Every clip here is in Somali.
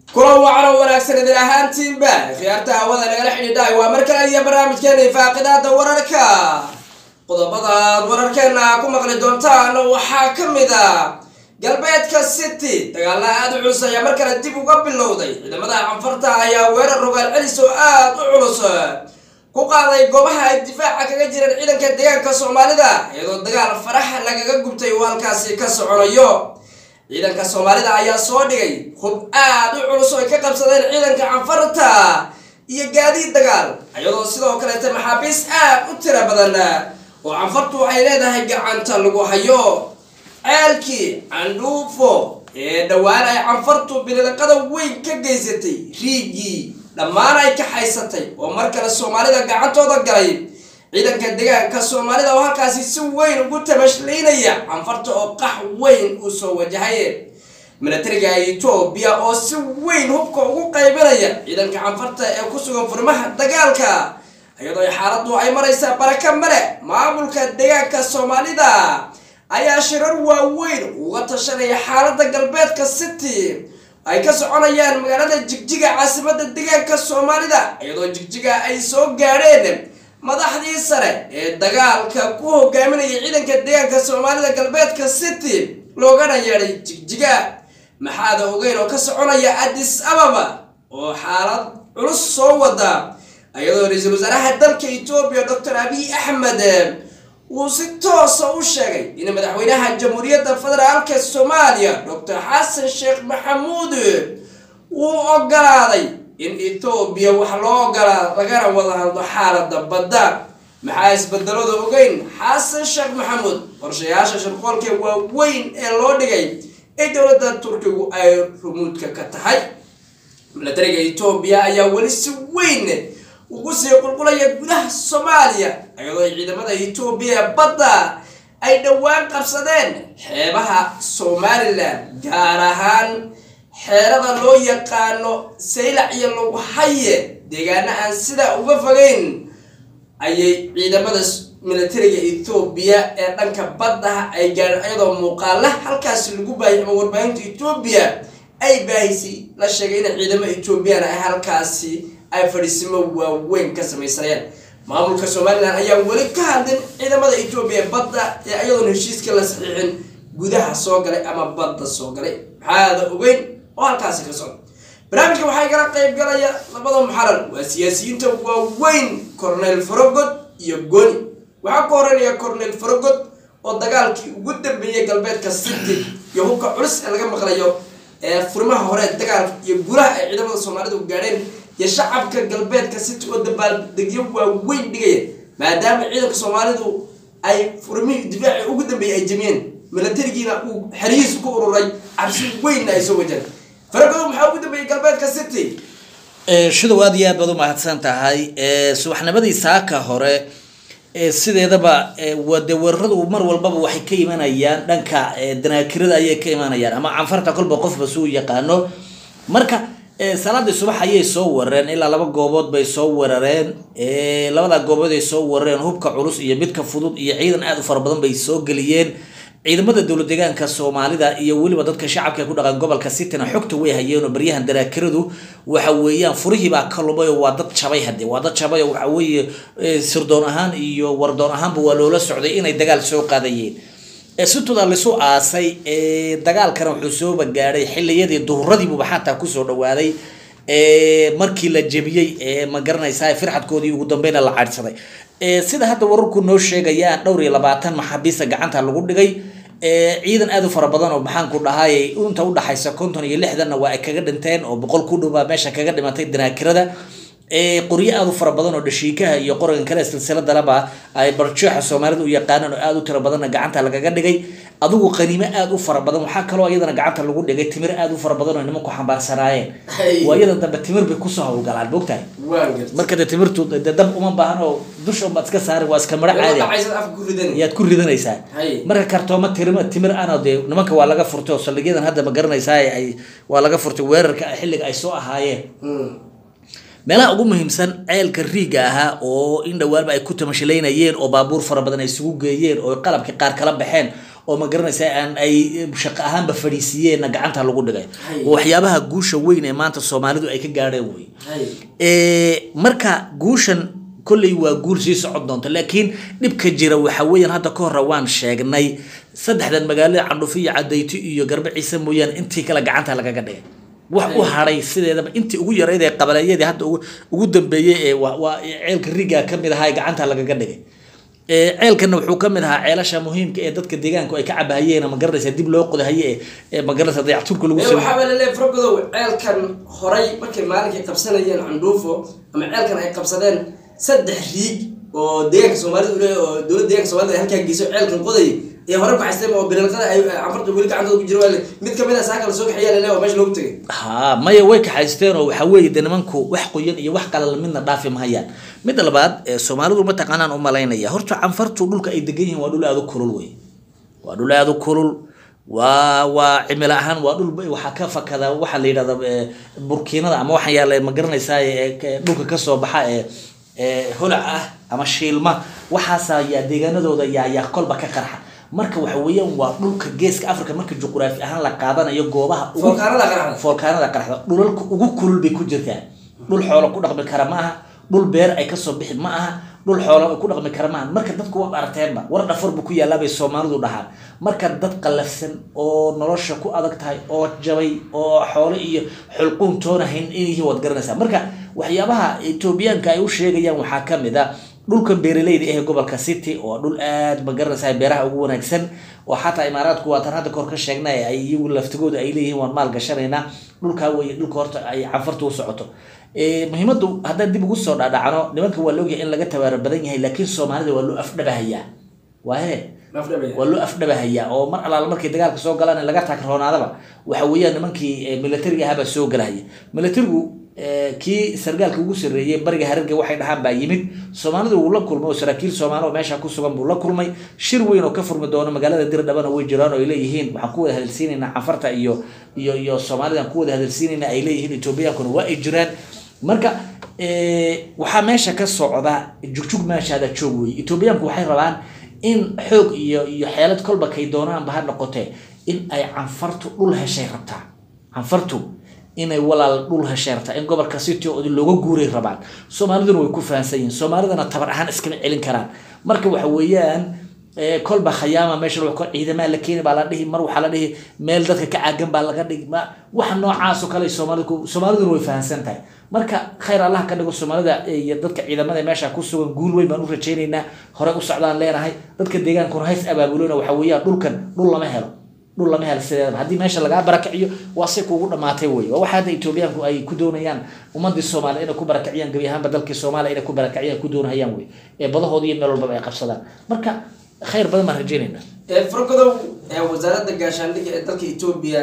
kulan wacan oo wanaagsan idin ahaantiinba khiyaarta hawada nagala xidhiidhaay waa mar kale iyo barnaamijkeena ifaaqidaada wararka qodobadaad wararkeena ku maqli doontaan waxaa ka mid a galbeedka city dagaalla aada u culus ayaa mar kale dib uga bilowday ciidamada canfarta ayaa weerar rogaal celis oo aada u culus ku qaaday goobaha ay difaaca kaga jireen ciidanka deegaanka soomaalida iyadoo dagaal farax lagaga gubtay uu halkaasi ka soconayo ciidanka soomaalida ayaa soo dhigay hub aada u culus oo ay ka qabsadeen ciidanka canfarta iyo gaadiid dagaal iyadoo sidoo kaleeta maxaabiis aada u tira badan oo canfartu ay leedahay gacanta lagu hayo ceelkii candhuufo ee dhowaan ay canfartu biliqada weyn ka geysatay riigii dhammaan ay ka haysatay oo mar kale soomaalida gacantooda galay ciidanka deegaanka soomaalida oo halkaasi si weyn ugu tamashliinaya canfarta oo qax weyn uu soo wajahay milatariga etoobiya oo si weyn hubka ugu qaybinaya ciidanka canfarta ee ku sugan furmaha dagaalka iyadoo xaaladdu ay maraysaa baraka male maamulka deegaanka soomaalida ayaa shirar waaweyn uga tashanaya xaaladda galbeedka city ay ka soconayaan magaalada jigjiga caasimada deegaanka soomaalida iyadoo jigjiga ay soo gaadheen madaxdii sare ee dagaalka ku hogaaminaya ciidanka deegaanka soomaalida galbeedka city loogana yeedhay jigjiga maxaada ogeyn oo ka soconaya addis ababa oo xaalad culus soo wada iyadoo ra-iisul wasaaraha dalka etoobiya doctor abiy axmed uu si toosa u sheegay in madaxweynaha jamhuuriyadda federaalka soomaaliya doctor xasan sheekh maxamuud uu ogolaaday in etoobiya wax loo ogolaa lagana wada hadlo xaalada badda maxaa isbedelada ogeyn xasan sheekh maxamuud qorshayaasha shirqoolka waaweyn ee loo dhigay ee dowladda turkigu ay rumuudka ka tahay milatariga etoobiya ayaa weli si weyn ugu sii qulqulaya gudaha soomaaliya iyadoo ay ciidamada etoobiya ee badda ay dhowaan qabsadeen xeebaha somalilan gaar ahaan xeerada loo yaqaano saylac iyo lagu haye deegaana aan sidaa uga fogeyn ayay ciidamada milatariga etoobiya ee dhanka baddaha ay gaadheen iyadoo muuqaala halkaasi lagu baayay ama warbaahinta etoobiya ay baahisay la sheegay in ciidamo etoobiyana ay halkaasi ay fadhiisimo waaweyn ka samaysanayaan maamulka somalilan ayaa weli ka hadlin ciidamada etoobiya badda ee ayadoon heshiiska la saxiixin gudaha soo galay ama badda soo galay maxaada ogeyn oo halkaasi ka socda barnaamijka waxaa igala qayb galaya labada muxarar waa siyaasiyiinta waaweyn cornel farogod iyo goni waxaa ku horeynaya cornel farogod oo dagaalkii ugu dambeeyey galbeedka city iyo hubka culus ee laga maqlayo ee furimaha hore dagaalka iyo gulaha ay ciidamada soomaalida u gaadheen iyo shacabka galbeedka city oo dabaaldegyo waaweyn dhigaya maadaama ciidanka soomaalidu ay furmihii difaaci ugu dambeeyey ay jamiyeen milatarigiina uu xerihiisu ku ururay cabsi weynna ay soo wajaan faragodo maxaa ugu dambeeyey galbeedka city shidow aad iyo aad baad umahadsan tahay subaxnimadii saaka hore sideedaba wade weeraradu mar walbaba waxay ka imanayaan dhanka danaakirada ayay ka imanayaan ama canfarta kolba qofba suu yaqaano marka salaadii subax ayay soo weerareen ilaa laba goobood bay soo weerareen labada goobood ay soo weerareen hubka culus iyo midka fudud iyo ciidan aada u fara badan bay soo geliyeen ciidamada dowlad deegaanka soomaalida iyo weliba dadka shacabka ku dhaqan gobolka cityna xogta way hayeen oo baryahan daraakiradu waxa weeyaan furihiibaa ka lumay oo waa dad jabay hadde waa dad jabay oo waxa weeye sirdoon ahaan iyo wardoon ahaanba waa loola socday inay dagaal soo qaadayeen situda lisu aasay dagaalkana wuxuu sooba gaadhay xiliyadii duhuradiibuba xataa kusoo dhawaaday markii la jebiyey ma garanaysaa firxadkoodii ugu dambeyna la caydhsaday sida hadda wararku noo sheegayaan dhowr iyo labaatan maxaabiista gacanta lagu dhigay ciidan aada u fara badan oo maxaanku dhahay inta udhaxaysa konton iyo lixdanna waa ay kaga dhinteen oo boqol ku dhowbaa meesha kaga dhimatay danaakirada qoryo aada u fara badan oo dhashiikaha iyo qorankan kale silsiladalaba ay barjeexa soomaalida u yaqaanaan oo aada u tiro badanna gacanta lagaga dhigay adigu qaniimo aada u fara badan waxaa kaloo iyadana gacanta lagu dhigay timir aada u fara badan oo nimanku xambaarsanaayeen waa iyadan dambe timir bay kusoo hawlgalaan mogtahay marka de timirtu de dab uma baahan oo dusha unbaad iska saari waa iska maro caadi yaad ku ridanaysaa marka kartooma tirima timir ana dee nimanka waa laga furtay oo saldhigyadan hadda ma garanaysaa ay waa laga furtay weerarka xilliga ay soo ahaayeen meelaha ugu muhiimsan ceelka riiga ahaa oo in dhawaanba ay ku tamashilaynayeen oo baabuur fara badan ay isugu geeyeen oo qalabkii qaar kala baxeen oo ma garanaysa aan ay shaqo ahaanba fadhiisiiyeenna gacanta lagu dhigay Hay. oo waxyaabaha guusha weyn ee maanta soomaalidu ay ka gaadheen wey hay Ee, marka guushan kolley waa guul sii socon doonta laakiin dhibka jira waxa weeyaan hadda ka hore waan sheegnay saddexdan magaalada candhufi iyo cadayti iyo garbe ciise mooyaane intii kale gacanta lagaga dhigay wax u hadhay sideedaba intii ugu yarayd ee qabaleeyadii hadda ugu- ugu dambeeyey ee waa waa ceelka riga ka mid ahaa ee gacanta lagaga dhigay Ee, ceelkana wuxuu ka mid ahaa ceelasha muhiimka ee dadka deegaanku ay ka cabahayeen ma garanaysa dib loo qodahaye ee- ee ma garanaysa dayacturka lagu Ee, sameeyey waxaa baa laleeyahay frogodow ceelkan horay markay maalinkay qabsanayeen candhuufo ama ceelkan ay qabsadeen saddex riig oo deegaanka soomaalida u leeyahay oo dowladda deegaanka soomaalida ay halkaa geyso ceelkan qodayay ee hore ku xaysteen oo bilalqada ay canfarta weli gacantooda ku jira waa le- mid kamid a saaka lasoo kaxeeyaa laleeyahay oo meesha loogu tegay ha maya way kaxaysteen oo waxaa weeye de nimanku wax qoyan iyo wax qalal midna dhaafi mahayaan midda labaad ee soomaalidu mataqaanaan u malaynaya horta canfartu dhulka ay degan yihiin waa dhul aada u kulul wey waa dhul aada u kulul waa waa cimilo ahaan waa dhul waxaa ka fakada waxaa la yidhahda ee, burkiinada ama waxaan yaala ma garanaysaa ee ee dhulka kasoo baxa ee ee holac ah ama shiilma waxaasa yaa deegaanadooda yaa yaa kolba ka qarxa marka waxa weeyaan waa dhulka geeska africa marka juquraafi ahaan la qaadanayo goobaha ugu foolkaanada qaraxda foolkaanada qaraxda dhulalka ugu kulul bay ku jirtaa dhul xoolo ku dhaqmi kara ma aha dhul beer ay kasoo bixi ma aha dhul xoolo ay ku dhaqmi kara ma aha marka dadku waa aragteenba war dhafar bu ku yaallaa bay soomaalidu dhahaan marka dad qallafsan oo nolosha ku adag tahay oo jabay oo xoolo iyo xulquun toonahayn inyihiin waad garanaysaa marka waxyaabaha etoobiyaanka ay u sheegayaan waxaa ka mid a dhulkan beeraleyda ah ee gobolka city oo dhul aad ma garanaysaa beeraha ugu wanaagsan oo xataa imaaraadku waatan hadda kahor ka sheegnay ay iyagu laftigooda ay leeyihiin waan maal gashanaynaa dhulkaa weye dhulka horta ay canfarta u socoto Ee, muhiimadu haddaan dib ugu soo dhaadhacno nimanka waa la ogyahay in laga tabaaro badan yahay laakiin soomaalida waa loo afdhabahayaa waaye Lafdhabaya. waa loo afdhabahayaa oo mar alaala markay dagaalka soo galaan in laga taagroonaadaba waxa weeyaan nimankii eh, militariga ahaabaa soo galahaya militarigu eh, kii sargaalka ugu sarreeyey bariga hararga waxay dhahaan baa yimid soomaalidu wuu la kulmay oo saraakiil soomaali oo meesha ku sugan buu la kulmay shir weyn oo ka furmi doono magaalada dirdhabana way jiraan oo ay leeyihiin waxaan ku wada hadalsiinaynaa canfarta iyo iyo iyo soomaalidaan ku wada hadalsiinaynaa ay leeyihiin etoobiyaankuna waa ay jiraan marka eh, waxaa meesha ka socda jugjug meeshaada joog wey etoobiyaanku waxay rabaan in xoog iyo iyo xeelad kolba kay doonaanba ha noqotee in ay canfartu dhul heshay rabtaa canfartu inay walaal dhul heshay rabtaa in gobolka city oo looga guuray rabaan soomaaliduna way ku fahansan yihiin soomaalidana tabar ahaan iskama celin karaan marka waxa weeyaan ee, kolba khayaama meesha lagu ko- ciidamaa la keeni baa la dhihi mar waxaa la dhihi meel dadka ka caagan baa laga dhigi ma waxa noocaas oo kale ay soomaalida ku- soomaaliduna way fahansan tahay marka khayr allah ka dhigo soomaalida iyo dadka ciidamada meesha ku sugan guul weyn baan u rajaynaynaa hore u socdaan leenahay dadka deegaankuna hays abaabulona waxa weeyaan dhulkan dhul lama helo dhul lama helo sideedaba haddii meesha lagaa barakiciyo waa si kuugu dhamaatay wey waa waxa hadda etoobiyaanku ay ku doonayaan ummadii soomaaliya inay ku barakiciyaan gebi ahaanba dalkii soomaaliya inay ku barakiciyaan ku doonayaan wey ee badahooda iyo meel walbaba ay qabsadaan marka khayr badan baan rajaynaynaa Ee, frogodow ee wasaaradda gaashaandhigga ee dalka etoobiya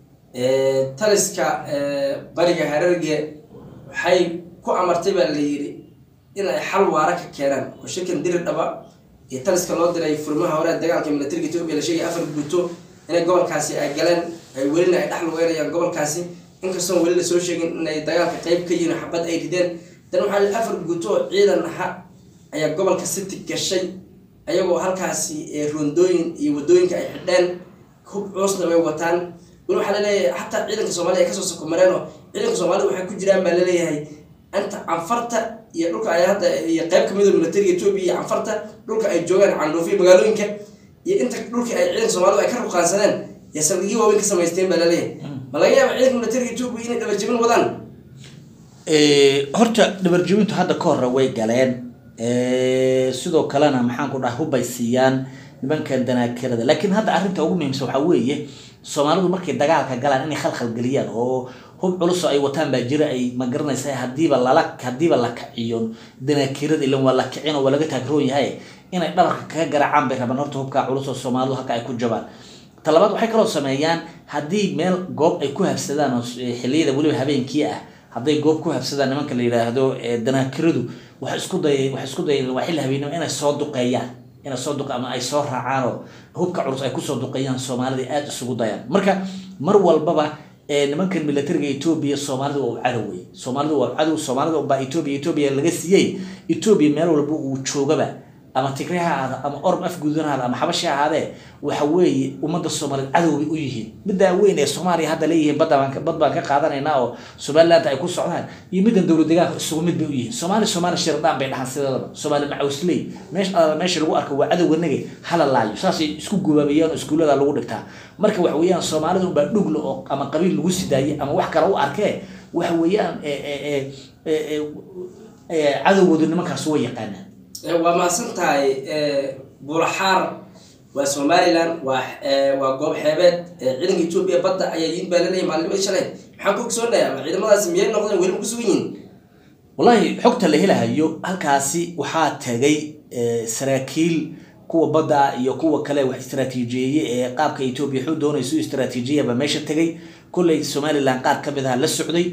ee taliska ee bariga hararge waxay ku amartay baa la yidhi in ay xal waara ka keenaan oo shirkan diri dhaba iyo taliska loo diray furmaha hore ee dagaalka militariga etoobiya la sheegay afar guuto inay gobolkaasi ay galeen ay welina ay dhex lugeynayaan gobolkaasi inkastoon weli lasoo sheegin inay dagaalka qeyb ka yihiin oo xabad ay rideen dan waxaa la yidhi afar guuto oo ciidan aha ayaa gobolka city gashay ayagoo halkaasi ee rondooyin iyo wadooyinka ay xidheen hub culusna way wataan weli waxaa laleeyahay xataa ciidanka soomaalida ay kasoo sokomareen oo ciidanka soomaalida waxay ku jiraan baa laleeyahay inta canfarta iyo dhulka ay hadda iyo qeyb kamid oo militariga etoobiya iyo canfarta dhulka ay joogaan candhuufiya magaalooyinka iyo inta dhulkii ay ciidanka soomaalida ay ka ruqaansadeen iyo saldhigyo waaweyn ka samaysteen baa laleeyahay ma laga yaaba ciidanka militariga etoobiya inay dhabarjebin wadaan Ee, horta dhabarjebintu hadda ka hore way galeen Ee, sidoo kalena maxaan ku dhaha hubbay siiyaan nimankan danaakirada laakiin hadda arrinta ugu muhiimsan waxaa weeye soomaalidu markay dagaalka galaan inay khalkhal geliyaan oo hub culus oo ay wataan baa jira ay ma garanaysa hadiiba lala hadiiba la kaciyo danaakirada ilan waa la kicin oo waa laga taagroon yahay inay dhabarka kaga garaacaan bay rabaan horta hubkaa culus oo soomaalidu halka ay ku jabaan talabaad waxay kaloo sameeyaan haddii meel goob ay ku habsadaan oo s- ee xilliyada weliba habeenkii ah hadday goob ku habsadaan nimanka la yidhaahdo ee danaakiradu waxay isku day waxay isku dayeen waa xilli habeenimo inay soo duqeeyaan inay soo duq ama ay soo raacaan oo hubka culus ay kusoo duqeeyaan soomaalida aada isugu dayaan marka mar walbaba ee nimankan militariga etoobiya soomaalida waa u cadow wey soomaalida waa cadow soomaalida baa etoobiya etoobiya laga siiyey etoobiya meel walba uu joogaba ama tigre ha ahaada ama orb afguudan ahaada ama xabashi ha ahaadee waxa weeye ummadda soomaaliyeed cadow bay u yihiin middaa weyn ee soomaaliya hadda leeyihiin badda baan ka- bad baan ka qaadanaynaa oo somaliland ay ku socdaan iyo middan dowlad deegaanka isugu mid bay u yihiin soomaali soomaali shirdaan bay dhahan sideedaba soomaali macawsley meesha alla meesha lagu arko waa cadowga nage hala laayo saasay isku gubaabayaan oo iskuullada lagu dhigtaa marka waxa weeyaan soomaalida unbaa dhugla oo ama qabiil lagu sidaayey ama wax kale u arkee waxa weeyaan e- e- e- e- e- e- cadowgoodu nimankaas way yaqaanaan Eh, waa mahadsan tahay eh, buulaxaar waa somaliland waa eh, waa goob xeebeed eh, ciidanka etoobiya badda ayaa yiin baa laleeyahay maalinimada shalay maxaan ku ogsoonahay ama ciidamadaasi miyay noqdeen weli ma ku sugan yihiin wallahi xogta la helahayo halkaasi waxaa tagay eh, saraakiil kuwa badda iyo kuwa kale wax istaraatiijiyeeye ee qaabka etoobiya xuu doonayso istaraatiijiyaba meesha tegay kolley somaliland qaar ka mid aha la socday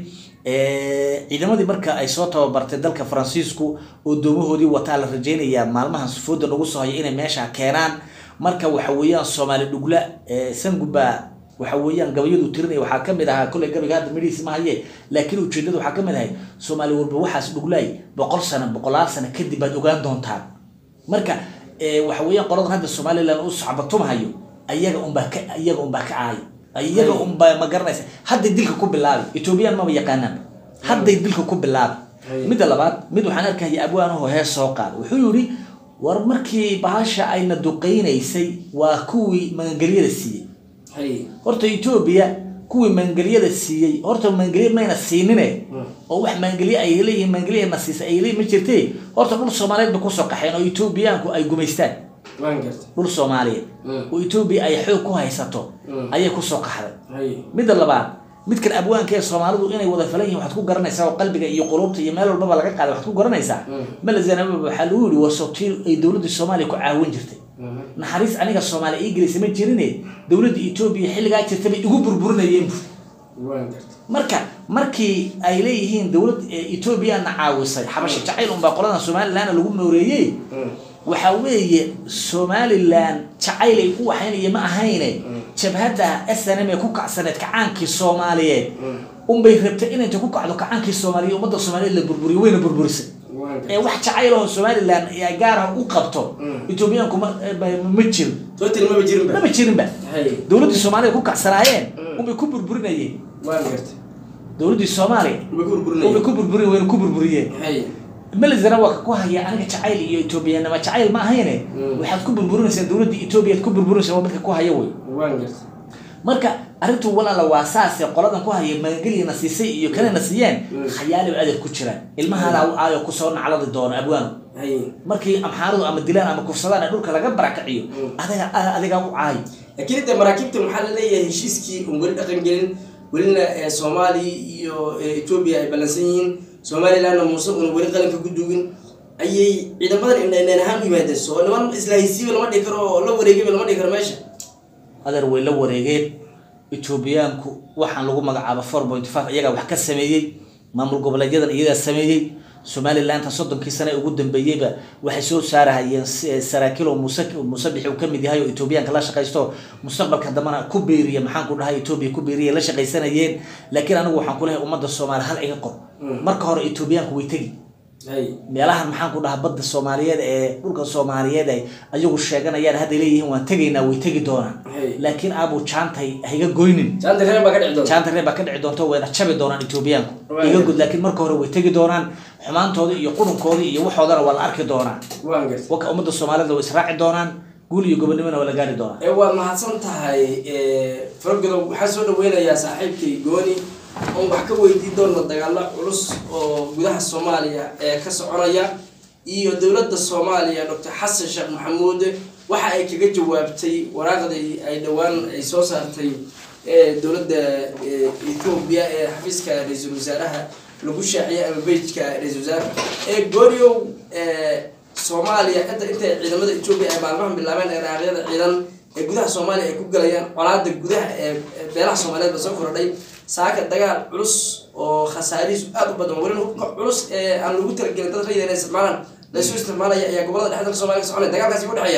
Eh, ciidamadii marka ay soo tababartay dalka faransiisku oo doomahoodii wataa la rajeynayaa maalmahan sufooda nagu soo haya inay meesha keenaan marka waxa weeyaan soomaali dhugla eh, sanguba waxa weeyaan gabayadu tirinaya waxaa ka mid ahaa kolley gabayga hadda midhihiis ma haye laakiin ujeedadu waxaa ka mid ahay soomaali walba waxaas dhuglaay boqol sano boqolaal sano kadib baad ogaan doontaan marka eh, waxa weeyaan qoladan hadda somaliland u socbatumhayo ayaga unbaa ka ayaga unbaa ka caayo iyaga unbaa ma garanaysa hadday dilka ku bilaabi ethoobiyan maba yaqaanaan hadday dilka ku bilaabi Hay. midda labaad mid waxaan arkaya abwaanaho hees soo qaada wuxuu yidhi war markii bahasha ayna duqaynaysay waa kuwii magangelyada siiyey hay horta etoobiya kuwii magangelyada siiyey horta magangelye mayna siinine oo wax magangelye ay leeyihiin magangelyana siisa ay leeyihin ma jirte horta dhul soomaaliyeed ba kusoo qaxeen oo etoobiyaanku ay gumaystaan waan gartay dhul soomaaliyeed Mm. oo etoobiya ay xoog ku haysato Mm. ayay kusoo qaxday hay midda labaad midkan abwaanka ee soomaalidu inay wada falan yihin waxaad ku garanaysaa oo qalbiga iyo qulubta iyo meel walbaba laga qaaday waxaad ku garanaysaa Mm. malazanaba waxaa lagu yihi waa sotiir ay dowladda soomaaliya ku caawin jirtay Mhm. naxariis aniga soomaaliya ii gelaysa ma jirine dowladda etoobiya xilligaa jirta bay igu burburinayeen bu waan gartay marka markii ay leeyihiin dowlad etoobiyana caawisay xabasha jacayl unbaa qoladan somalilandna lagu nooreeyey Mm. waxa weeye somaliland jacayl ay ku waxaynaya ma ahayne jabhadda snm ee ku kacsaneed kacaankii soomaaliyeed unbay rabtay in intay ku kacdo kacaankii soomaaliya ummadda soomaaliyeed la burburiyo wayna burburisay waan ee gartay wax jacayl oo somaliland ay gaar ah u qabto etoobiyaanku ma ma- ma jiro total maba jirin ba maba jirinba hay dowladdii soomaaliya ku kacsanaayeen Mm. unbay ku burburinayeen waan gartay dowladdii soomaaliya ma ku unbay burburinay ku burburin wayna ku burburiyeen hay melizana waa ka ku haya aniga jacayl iyo etoobiyanima jacayl ma ahayne Mm. waxaad ku burburinaysaa dowladda etoobiya aad ku burburinaysaa waa midka ku haya wey waan gartay marka arrintu walaala waa saase qoladan ku haya magangelyana siisay iyo kanana siiyeen Mm. khayaali adeeg ku jiraan ilmahaada u aayo kusoo nacladi doono abwaanu hay markii amxaaradu ama dilaan ama kufsadaan ee dhulka laga barakaciyo Mm. adiga adiga u caayo laakiin inta maraakiibta maxaa la leeyahay heshiiskii un weli dhaqan gelin welina eh, soomaaliya iyo eh, etoobiya ay ballansan yihiin somalilandna muuse una weli qalinka ku dugin ayay ciidamadan indhaindhayn ahaan u yimaadeen soo niman isla haysiiba lama dhihi karo oo la wareegiba lama dhihi karo meesha adeer way la wareegeen etoobiyaanku waxaan lagu magacaabo four point five iyagaa wax ka sameeyey maamul goboleedyadan iyagaa sameeyey somalilandta soddonkii sane ee ugu dambeeyeyba waxay soo saarahayeen si- saraakiil oo muuse muuse bixi uu kamid yahay oo etoobiyaanka la shaqaysto mustaqbalka dambana ku beeriya maxaan ku dhahay etoobiya ku beeriya la shaqaysanayeen laakiin anigu waxaan ku lehay ummadda soomaaliya hal iga qor Mm. marka hore etoobiyaanku way tegi hay meelahan maxaan ku dhahaa badda soomaaliyeed ee dhulka soomaaliyeed ay ayagu sheeganayaan hadday leeyihiin waan tegaynaa way tegi doonaan Hey. laakiin aabu jaantay higa goynin jaanta reer baa ka dhici doonta jaanta reer baa ka dhici doonta wayna jabi doonaan etoobiyaanku Right. iga gud laakiin marka hore way tegi doonaan xumaantoodii iyo qurunkoodii iyo waxoodana waa la arki doonaa waan gartay waka ummadda soomaalida way israaci doonaan guul iyo gobonimona waa la gaari doonaa ee waad mahadsan tahay fargodow waxaan soo dhaweynayaa saaxiibkay gooni oon wax ka weydiin doona dagaalo culus oo gudaha soomaaliya ee ka soconaya iyo dowladda soomaaliya doctor xasan sheekh maxamuud waxa ay kaga jawaabtay waraaqdii ay dhowaan ay soo saartay ee dowladda ee, ethiopia ee xafiiska ra-iisul wasaaraha lagu shaaciyay ama bejka ra-iisul wasaare ee gooryow ee, soomaaliya inta intay ciidamada ethiopia ay maalmahan bilaabeen dhaqdhaqaaqyada ciidan ee gudaha soomaaliya ay ku galayaan colaada gudaha ee ee beelaha soomaaliyeed ba soo kordhay saaka dagaal culus oo khasaarihiisu aad u badan welina hubka culus ee aan lagu talagelin dad rayida inay isticmaalaan laysu isticmaalaya ayaa gobolada dhexda dalka soomaaliya ka soconaya dagaalkaasi u dhexeeya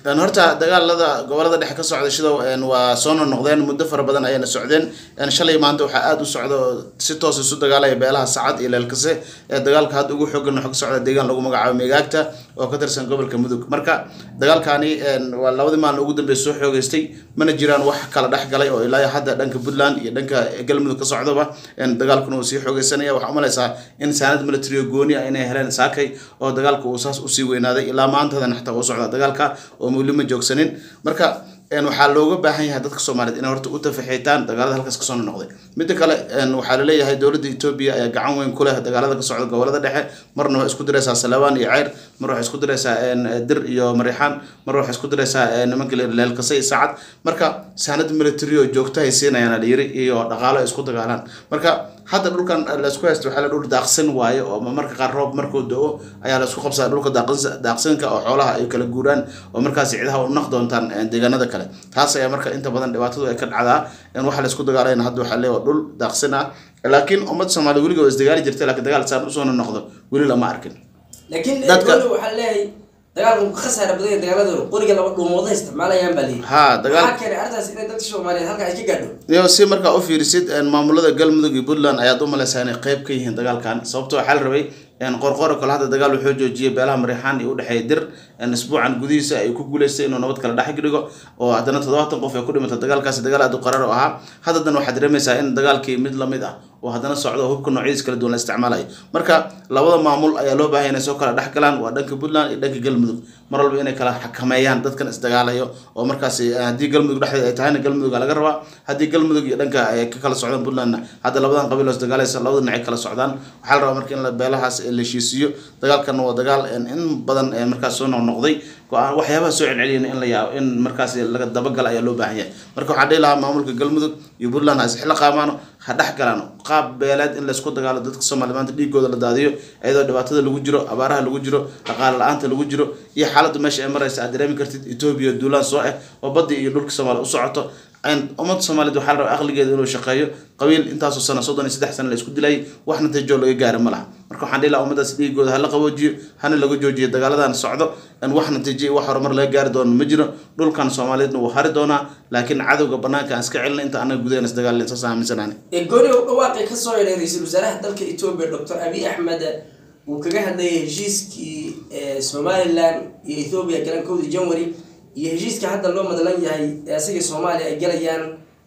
Een, horta dagaalada gobolada dhexe ka socda sida een, waa soo noqnoqdeen muddo fara badan ayayna socdeen Een, shalay maanta waxaa aada u socda oo si toos isu dagaalaya beelaha sacad iyo leelkase ee dagaalka hadda ugu xoogan wuxuu ka socda deegaan lagu magacaabo meegaagta oo ka tirsan gobolka mudug marka dagaalkani een, waa labadii maalin ugu dambeysa soo xoogeystay mana jiraan wax kala dhex galay oo ilaa iyo hadda dhanka puntland iyo dhanka galmudug ka socdaba een, dagaalkuna uu sii xoogeysanaya waxaa umalaysaa in saanad military oo gooni ah inay heleen saakay oo dagaalka uu saas usii weynaaday ilaa maantadan xataa uu socda dagaalka oo weli ma joogsanin marka een, waxaa looga baahan yahay dadka soomaaliyeed inay horta u tafaxiitaan dagaalada halkaas kasoo noqday midda kale een, waxaa laleeyahay dowladda etoobiya ayaa gacan weyn ku leh dagaalada ka socda gobolada dhexe marna waxay isku diraysaa salawaan iyo ceyr mar waxay isku diraysaa een, dir iyo mariixaan mar waxay isku diraysaa een, nimanka la- leelkase iyo saacad marka saanad military oo joogto ay siinayaan la yiri iyo dhaqaalo ay isku dagaalaan marka hadda dhulkan laisku haysto waxaa la dhul daaqsan waaye oo marka qaar roob markuu do-o ayaa la isku qabsaa dhulka daaqs- daaqsanka oo xoolaha ay kala guuraan oo markaas ciidaha u naq doontaan een, deegaanada kale taas ayaa marka inta badan dhibaatadu ay ka dhacdaa in waxa la isku dagaalayna hadda waxaa leeyahay dhul daaqsan ah laakiin ummadda soomaaliya weliga waa isdagaali jirtay laakiin dagaal saan usoo noqdo weli lama arkin laakiin Dadka- dadka waxaa leeyahay dagaalku ka khasaara badan yahay dagaaladooda qoriga laba dhuumooda isticmaalayaan baa leeyihi haa dagaal waxaa keenay arrintaas inay dadka soomaaliyeed halka ay ka gaadho iyo si markaa u fiirisid een, maamulada galmudug iyo puntland ayaad u malaysaa inay qayb ka yihiin dagaalkan sababto waxaa la rabay een, qorqoro kale hadda dagaal wuxuu joojiyay beelaha mariixaan iyo udhexeeya dir een, isbuucan gudihiisa ay ku guuleystay inuu nabad kala dhex dhigo oo haddana toddobaatan qof ay ku dhimatay dagaalkaasi dagaal aad u qarar oo ahaa haddadan waxaad dareemaysaa in dagaalkii mid lamid ah oo haddana socdo oo hubka noocyadiis kala duwan la isticmaalayo marka labada maamul ayaa loo baahay inay soo kala dhex galaan waa dhanka puntland iyo dhanka galmudug mar walba inay kala xakameeyaan dadkan isdagaalayo oo markaasi eh, haddii galmudug dhexdeeda ay tahayna galmudug aa laga rabaa haddii galmudug iyo dhanka ay ka kala socdaan puntlandna hadda labadan qabiil oo isdagaalaysa labada dhinac ay kala socdaan waxaa la rabaa marka in la beelahaas la heshiisiyo dagaalkanna waa dagaal een, in badan een, markaas soo noqnoqday go-aan waxyaabaha soo celceliyana in la yaabo in markaas laga dabagala ayaa loo baahan yahay marka waxaan dhihi lahaa maamulka galmudug iyo puntland ha isxila qaamaano ha dhex galaan qaab beeleed in laysku dagaalo dadka soomaaliya maanta dhiigooda la daadiyo iyadoo dhibaatada lagu jiro abaaraha lagu jiro dhaqaale la-aanta lagu jiro iyo xaaladda meesha ay maraysa aad dareemi kartid etoobiya duulaan soo ah oo baddi iyo dhulka soomaaliya u socoto Een, ummadda soomaaliyeed waxaa la rabaa aqligeeda inuu shaqeeyo qabiil intaasoo sano soddon iyo saddex sano la isku dilayay wax natiijo laga gaara ma laha marka waxaan dhihi lahaa ummadaas dhiigooda hala qaboojiyo hana laga joojiyo dagaaladan socdo in wax natiijo iyo wax horumar laga gaari doono ma jiro dhulkan soomaaliyeedna wuu hari doonaa laakiin cadowga banaanka aan iska celina inta anaga gudaheena isdagaalin saas aaminsanaani ee gooni u dhawaaqay ka soo yeedhay ra-iisul wasaaraha dalka etoobiya doctor abiy axmed uu kaga hadlayay heshiiskii ee somalilan iyo ethoobia galan kowdii january iyo heshiiska hadda loo madlan yahay ee asagii soomaaliya ay galayaan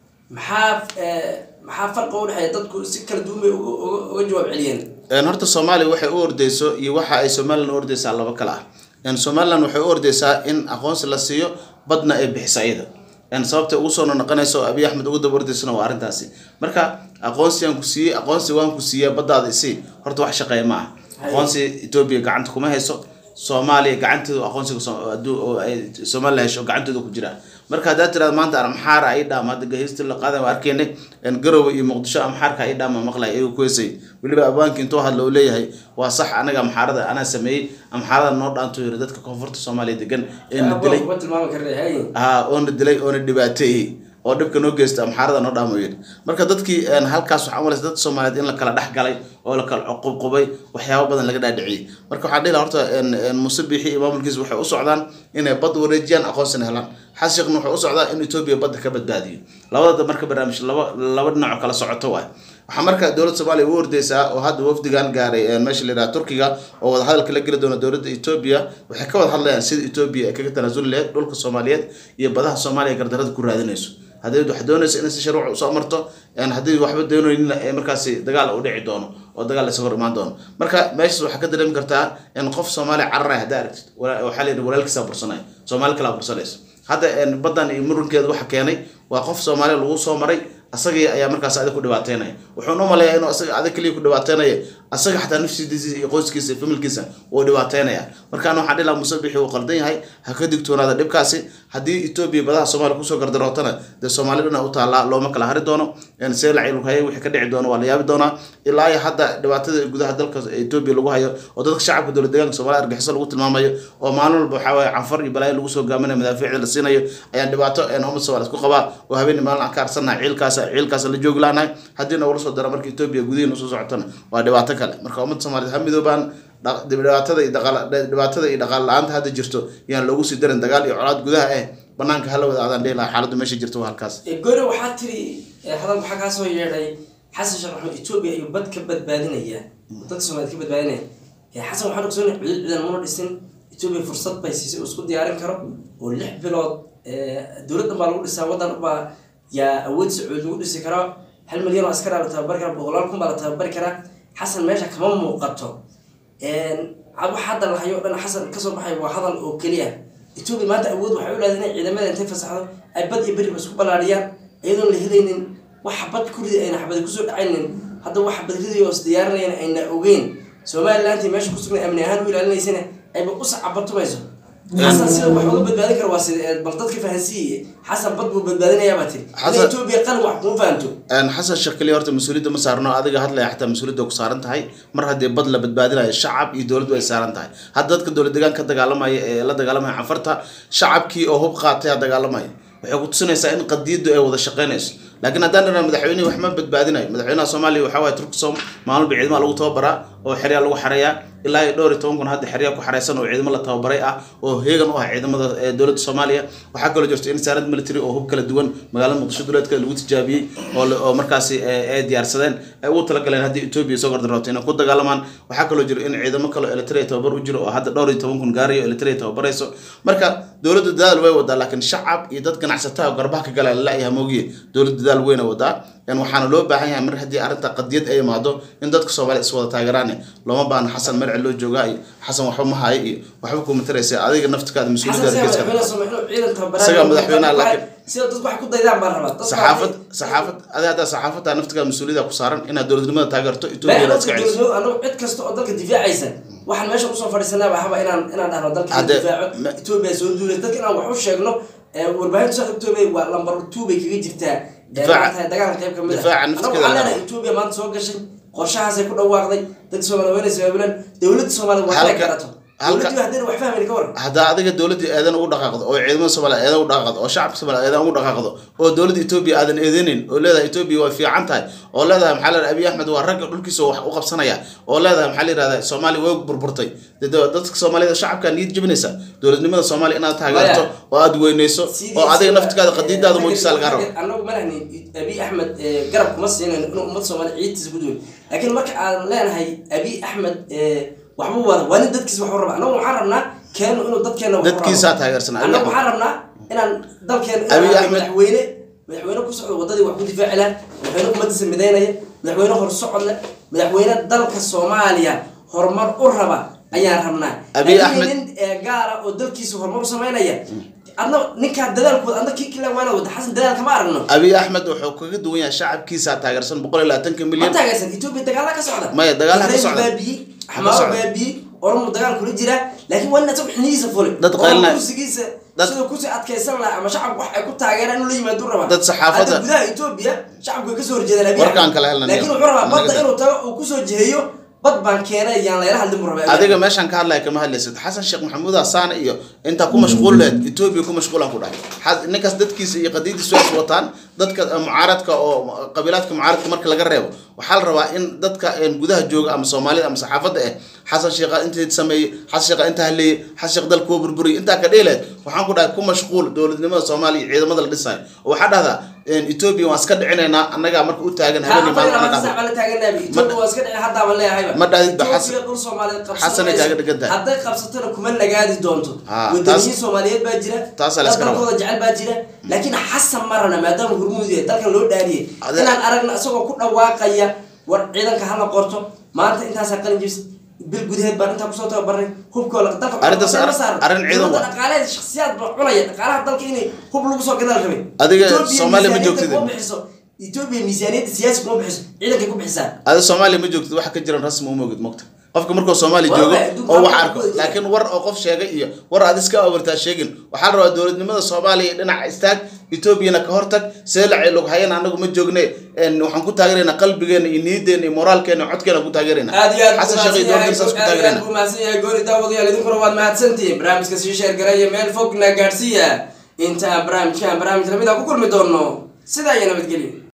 maxaa ee, maxaa farqa u dhexeeya dadku si kala duwan bay uga- uga uga jawaab celiyeen Een, horta soomaaliya waxay u ordeyso iyo waxa ay somalilan u ordeysaa laba kale ah Een, somalilan waxay u ordeysaa in aqoonsi la siiyo badna ay bixiso iyada Een, sababta ugu soo noqonayso oo abiy axmed ugu daba ordeysana waa arrintaasi marka aqoonsigaan ku siiyey aqoonsi waan ku siiyaa baddaada isii horta wax shaqeeya ma aha aqoonsi etoobiya gacanta kuma hayso soomaaliya gacanteedu aqoonsiga soo- hadduu- oo ay somalilan hesho gacanteedu ku jira marka haddaad tiraada maanta amxaara ay dhaama hadda gaheysti la qaadan waa arkeynay in garowe iyo muqdisho amxaarka ay dhaama maqlay ayagu ku heesay weliba abwaanki intuu hadla uu leeyahay waa sax anaga amxaarada anaa sameeyey amxaarada noo dhaanto yiri dadka koonfurta soomaaliya degan ee na dilay kuma tilmaami karna hay haa oona dilay oona dhibaateeyey oo dhibka noo geysta amxaarada noo dhaamo yidhi marka dadkii een, halkaas waxaa umalaysa dad soomaaliyeed in la kala dhex galay oo la kala qubqubay waxyaabo badan laga dhaadhiciyey marka waxaa dhihi lahaa horta een, een, muuse biixi iyo maamulkiisa waxay u socdaan inay bad wareejiyaan aqoonsina helaan xashiqna wuxuu u socdaa in etoobiya badda ka badbaadiyo labadada marka barnaamij laba laba dhinacoo kala socoto waay waxaa marka dowladda soomaaliya u ordeysaa oo hadda wafdigan gaaray een, meesha la yidhaha turkiga oo wadahadalka la geli doona dowladda etoobiya waxay ka wada hadlayaan sida etoobiya ay kaga tanaasuli lahayd dhulka soomaaliyeed iyo badaha soomaaliya gardarada ku raadinayso haddii wax doonayso inay si sharwac usoo marto een, haddii waxba doonaynin ee markaasi dagaal u dhici doono oo dagaal isaga hor imaan doono marka meeshaas waxaa ka dareemi kartaa in qof soomaaliya cararaya haddaa aragtid wala- waxaa la yidhi walaalkiisaa bursanaya soomaali kalaa bursanaysa hadda een, baddan iyo murankeeda waxa keenay waa qof soomaaliya lagu soo maray asagii ayaa markaas adig ku dhibaateynaya wuxuuna u maleeyaa inuu asaga adig kaliya ku dhibaateynaya asaga xataa nafsidiisa iyo qoyskiisa iyo familkiisa wuu dhibaateynaya markaan waxaan dhihi lahaa muuse bixi uu qaldan yahay ha ka digtoonaada dhibkaasi haddii etoobiya badaha soomaaliya kusoo gardarootana dee soomaali dhana u taallaa looma kala hari doono een, seelac iyo lughaye wixii ka dhici doono waa la yaabi doonaa ilaa iyo hadda dhibaatada gudaha dalka etoobiya lagu hayo oo dadka shacabka dowlad deegaanka soomaaliya argaxiso lagu tilmaamayo oo maalin walba waxaa waaye canfar iyo balaayo lagu soo gaaminayo madaafiicda la siinayo ayaan dhibaato een, ummad soomaaliya isku qabaa oo habeen iyo maalin aan ka arsanahay ciilkaas ciilkaas la joogi laanahay haddii nagula soo daro marka etoobiya gudihiina usoo socotona waa dhibaato kale marka ummadda soomaaliyeed ha midoobaan dha- dhibaatada iyo dhaqaal- dhibaatada iyo dhaqaal la-aanta hadda jirto yaan loogu sii darin dagaal iyo colaad gudaha eh banaanka hala wada aadaan dhihi lahaa xaaladdu meesha jirto waa halkaas goore waxaa tiri eh, hadal waxaa kaa soo yeedhay xasan sheekh maxamed etoobiya ayuu bad ka badbaadinaya dadka soomaaliyed ka badbaadinaya Eh, xasan waxaan ogsoonay cudud ciidan muna dhisin etoobiya fursad bay siisay uu isku diyaarin karo oo lix bilood eh, dowladdan baa lagu dhisaa waddan baa yaa awood sacuud lagu dhisi karaa hal milyan oo askaraa la tababari karaa boqolaal kun baa la tababari karaa xasan meesha kama muuqato wax hadda lahayo o dhan xasan kasoo baxay waa hadal oo keliya etoobiya maanta awood waxay u leedahay inay ciidamada intay fasaxdo ay bad iyo beriba isku ballaadhiyaan iyadoon la helaynin wax xabad ku ridi ayna xabadi kusoo dhacaynin hadda wax xabad ridayo is diyaarinayana ayna ogeyn somalilantii meesha ku sugnay amni ahaan u ilaalinaysana ayba u sacabatumayso xasan sida wax uga badbaadin kara waa sida bal dadka fahansiiye xasan bad buu badbaadinayaa baa tiri Xasan- ina etoobiya qalin wax kuma fahanto Een, xasan sheekh keliya horta mas-uuliyadda ma saarno adiga hadlaya xataa mas-uuliyadda ku saaran tahay mar haddii bad la badbaadinayo shacab iyo dowladdu ay saaran tahay hadda dadka dowlad deegaan ka dagaalamaya ee la dagaalamaya cafarta shacabkii oo hub qaatay a dagaalamaya waxay ku tusinaysaa in qadiyaddu ay wada shaqaynayso laakiin haddaan dhanaa madaxweynihi wax ma badbaadinayo madaxweynaha soomaaliya waxaa waaye turksom maalin ba ciidamada lagu tababaraa oo xeryaa lagu xareeyaa ilaa iyo dhowr iyo toban kun hadda xeryaa ku xareysan oo ciidamo la tababaray ah oo heegan u ah ciidamada ee dowladda soomaaliya waxaa kaloo jirta in saarad military oo hub kala duwan magaalada muqdisho duleedka lagu tijaabiyey oo la- oo markaasi ee- ay diyaarsadeen ay ugu talagaleen haddii etoobiya soo gardarooto inay ku dagaalamaan waxaa kaloo jira in ciidamo kaloo eritrea tababar u jiro oo hadda dhowr iyo toban kun gaarayo eritrea tababarayso marka dowladda dadaal way wadaa laakiin shacab iyo dad ganacsataa oo garbaha ka galaa lalayaha moogiye dowladda dadaal weyna wadaa in waxaana loo baahan yahay mar haddii arrinta qadiyad ay imaado in dadka soomaaliya is wada taageeraan looma baahna xasan merce loo joogaa iyo xasan waxba ma hayo iyo waxba kuma taraysa adiga naftikaada xasan mas-uuliyadda sida geeska madaxweynaha Soomaaliya inuu ciidan tababaraan Isagaa madaxweynaha, laakiin- sida dadku wax ku daydaan baan rabaa Dadku saxaafad waxay- saxaafad adi haddaa saxaafadda naftigaa mas-uuliyadda ku saaran inaad dowladnimada taageerto been etoobiya dadka iska celiso dowladnimada anagu cid kasta oo dalka difaacaysa waxaan meesha usoo fadhiisanaaba haba inaan inaan dhahno dalka in Hadde- difaaco ma- etoobiya soo duulay dadka inaan wax u sheegno ee, warbaahinta soo etoobiya waa lambar two bay kaga jirtaa ee, Difaaca- maaragtay dagaalka qayb kamid difaaca ah naftigeeda anagu waxaan la leenahay etoobiya maanta soo gashay qorshahaasay ku dhawaaqday dadka soomaaliya wayna sabaabulaan dowladda soomaaliya waa inay Halka- garato halka- dowladdu haddayna wax fahmayni ka waran haddaa adiga dowladda eedan ugu dhaqaaqdo oo ciidamada soomaaliya eedan ugu dhaqaaqdo oo shacabka soomaaliya eedan ugu dhaqaaqdo oo dowladda etoobiya aadan eedenin oo leedahay etoobiya waa fiican tahay oo leedahay maxaa la yidhahda abiy axmed waa ragga dhulkiisa wax u qabsanaya oo leedahay maxaa la yidhahda soomaaliya way burburtay dee dee dadka soomaalida shacabka niyad jebinaysa dowladnimada soomaaliya inaad taageerto oo aad weyneyso oo adiga naftigaada qadiidaada muujisaa lagaa rabo anagu malahni abiy axmed eh, garab kuma siinayn inuu ummad soomaaliya ciidtiisa ku duway laakiin marka aan leenahay abiy axmed eh, waxba wada waa nin dadkiisa wax u raba anagu waxaan rabnaa keenu inuu dadkeena wax u rabo. Dadkiisaa taageersan, Abiy anagu Axmed. waxaan rabnaa inaan dalkeena Abiy inaan Axmed. madaxweyne madaxweyne ku socdo wadadii wax ku difaaci lahaa madaxweyne ummadiisa midaynaya madaxweyne horsocod leh madaxweyne dalka soomaaliya horumar u raba ayaan rabnaa Abiy Laakiin Axmed. nin ee gaara oo dalkiisa horumar u samaynaya adna ninkaa dadaalkooda adna kii kale waana wada xasan dadaal kama aragno abiy axmed wuxuu kaga duwan yahay shacabkiisa taageersan boqol iyo labaatanka ma milyan taageersan etoobiya dagaala ka socda Maya, dagaal ha ka Israel socda. baabiyey Ha ka xamaaro socda. baabiyey oromo dagaal kula jira laakiin waa in isagu xinihiisa fulay Dad oo qaylinaya. kursigiisa Dad- siduu kusii adkaysan lahaa ama shacabku wax ay ku taageeraan inuu la yimaado rabaa Dad saxaafadda- Hadda gudaha etoobiya shacabku way kasoo horjeedaan abiy Warkaan Axmed. kala helnay. laakiin wuxuu rabaa Anaga badda dad- inuu tago uu kusoo jiheeyo bad baan keenay yaan layla hadlin buu rabaa Abiy adiga meeshaan ka hadlaya kama hadlaysid xasan sheekh maxamuud hasaane iyo intaa ku mashquul lehed etoobiya ku mashquulaan ku dhahay Xa- ninkaas dadkiisa iyo qadiidiisu ay is wataan dadka eh, mucaaradka oo qabiilaadka mucaaradka marka laga reebo waxaa la rabaa in dadka een gudaha jooga ama soomaalida ama saxaafadda eh xasan sheekha intii sameeyey xasan sheekha intaa haleeyey xasan sheekh dalka kuwa burburiyey intaa ka dheeleed waxaan ku dhahay ku mashquul dowladnimada soomaaliya iyo ciidamada la dhisayo oo waxaa dhahdaa een, etoobiya waan iska dhicinaynaa annagaa marka u taagan habeenii maalin ana dhahdo Ma dhahid ba Xasan- Xasan ay kaaga dhigan tahay. hadday qabsatona kuma nagaadi doonto Ah, wadaniyiin taas- soomaaliyeed baa jira taasaa la iska rabaa. dalkooda jecel baa jira laakiin xasan marana maadaama hurmuud yahay dalkan loo dhaariyay Ade- inaan aragna isagoo ku dhawaaqaya war ciidanka hala qorto maanta intaasaa qalin jibs bil gudaheed baan intaa kusoo tababarnay hubkooda dalka Arrintaas waxba arrin- ma saarno. arrin ciidan Dowladda waa. dhaqaalaheeda shakhsiyaad baa cunaya dhaqaalaha dalka inay hub lagu soo gadaal rabay Adiga Ethiopia Soomaaliya ma miisaaniyadda joogtid. kuma bixiso etoobiya miisaaniyadda siyaasi kuma bixiso ciidankay ku bixisaa ada soomaaliya ma joogtid waxa ka jiran rasmi uma ogid mogta qofka markuu soomaaliya Waa joogo waay, adduunka oo wax halka arko ku wada jira. laakiin war oo qof sheegay iyo war aad iska awartaa sheegin waxaa la rabaa dowladnimada soomaaliya dhinaca istaag etoobiyana ka hortag seelacay log hayan anagu ma joogne een, waxaan ku taageeraynaa qalbigeena iyo niyadeena iyo moraalkeena iyo codkeena ku taageeraynaa aad iyo aad xasan sheekh iyo dowladda saas ku aad iyo aad taageeraynaa buu mahadsan yahay goori daawadayaal idinkuna waad mahadsantihiin barnaamijka sii sheergaraya meel fogna gaadhsiiya inta aan barnaamijkan barnaamij lamid ah ku kulmi doono sidaa iyo nabadgelyo